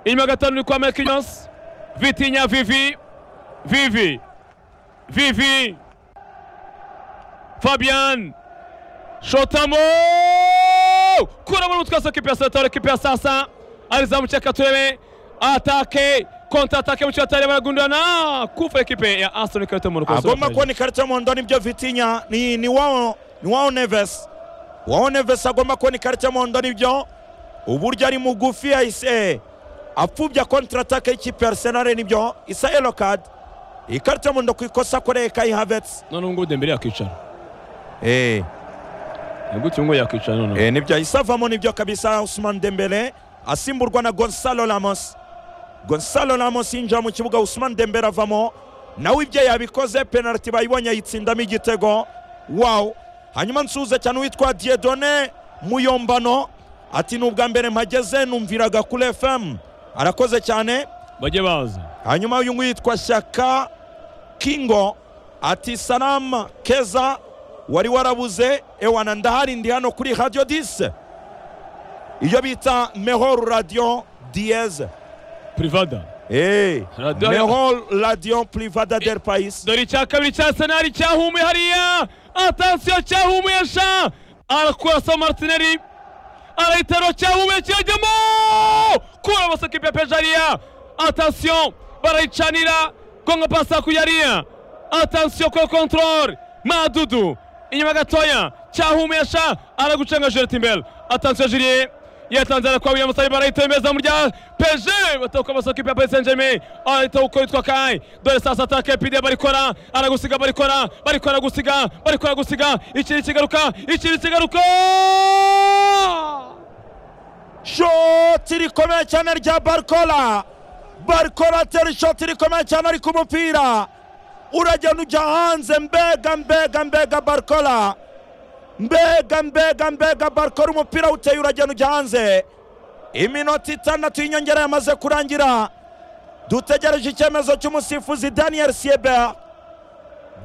inyuma gato ni kwa mekinyos vitinya vivi vivi vivi fabian shotamo kuramo umutwe wose ekipi ya satara ekipi ya sasa alizamu reka turebe atake konta atake mu cyatari baragundana kufa ekipe ya aston karita mu rukozo agomba kubona ikarita y'umuhondo nibyo vitinya ni ni wao ni wao neves wao neves agomba kubona ikarita y'umuhondo nibyo uburyo ari mugufi yahise apfubya kontratake y'ikipe ya arsenal nibyo isa yellow card ikarita y'umuhondo ku ikosa akoreye kai havets none ngubu dembele yakicara eh ni gutyo ngo yakicara none eh nibyo yahise avamo nibyo kabisa Ousmane Dembele asimburwa na Gonzalo Ramos Gonzalo Ramos yinjira mu kibuga Ousmane Dembele avamo nawe ibyo yabikoze penalty bayibonye ayitsindamo igitego wow hanyuma nsuhuze cyane uwitwa Dieudonné Muyombano ati ni ubwa mbere mpageze numviraga kuri FM arakoze cyane bajye baza hanyuma uyu nguyu yitwa Shaka Kingo ati Salam Keza wari warabuze ewana ndahari ndi hano kuri Radio 10 iyo bita Mehor Radio Diez privada eh Radio- Mehor Radio Privada del Pais dore icya kabiri cya senari cyahumuye hariya atansiyo cyahumuye sha arakurasa martineri arahitaro cyahumuye kirajyamo kura bose ekipe ya peje hariya atansiyo barayicanira kongo pasa kujya hariya atansiyo kuri kontorore madudu inyuma gatoya cyahumuye sha aragucenga jerete imbere atansiyo jiriye yatanze arakwa william sayi barayitembeza mu rya peje batahuka amasoka ipa paris saint germain arahita uko yitwa kai dore sasa atake pide barikora aragusiga barikora barikora gusiga barikora gusiga ikiri kigaruka ikiri kigaruka shoti rikomeye cyane rya Barcola Barcola atera ishoti rikomeye cyane ariko umupira uragenda ujya hanze mbega mbega mbega Barcola mbega mbega mbega Barcola umupira uteye uragenda ujya hanze iminota itandatu y'inyongera yamaze kurangira dutegereje icyemezo cy'umusifuzi daniel siebel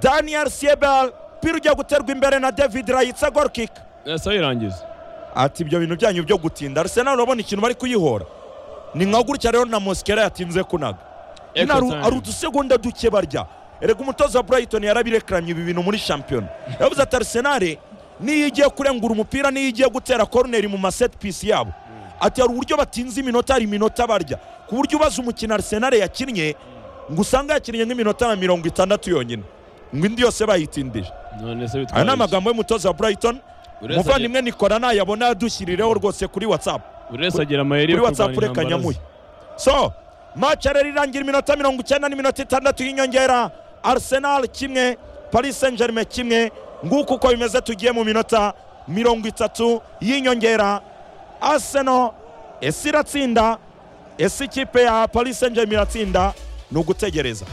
daniel siebel umupira ugiye guterwa imbere na david rayitsa gorkik ese yirangiza ati ibyo bintu byanyu byo gutinda arsenal urabona ikintu bari kuyihora ni nka gutya rero na mosikera yatinze kunaga nyine ari- ari udusegonda duke barya erega umutoza wa brighton yarabirekaranye ibi bintu muri shampiyona yavuze ati arsenal niyo igiye kurengura umupira niyo igiye gutera koroneri mu maset pisi yabo ati hari uburyo batinze iminota hari iminota barya ku buryo ubaza umukino arsenal yakinnye ngo usanga yakinnye nk'iminota na mirongo itandatu yonyine ngo indi yose bayitindije none se bitwaye aya ni iki? amagambo y'umutoza wa brighton Buri wese agira- umuvandimwe nikora nayabona yadushyirireho rwose kuri whatsapp buri wese agira amayeri yo kuri whatsapp kurwanya reka intambara ze. nyamuye so match rero irangira iminota mirongo icyenda n'iminota itandatu y'inyongera arsenal kimwe paris saint germain kimwe nguko uko bimeze tugiye mu minota mirongo itatu y'inyongera arsenal ese iratsinda ese ikipe ya paris saint germain iratsinda ni ugutegereza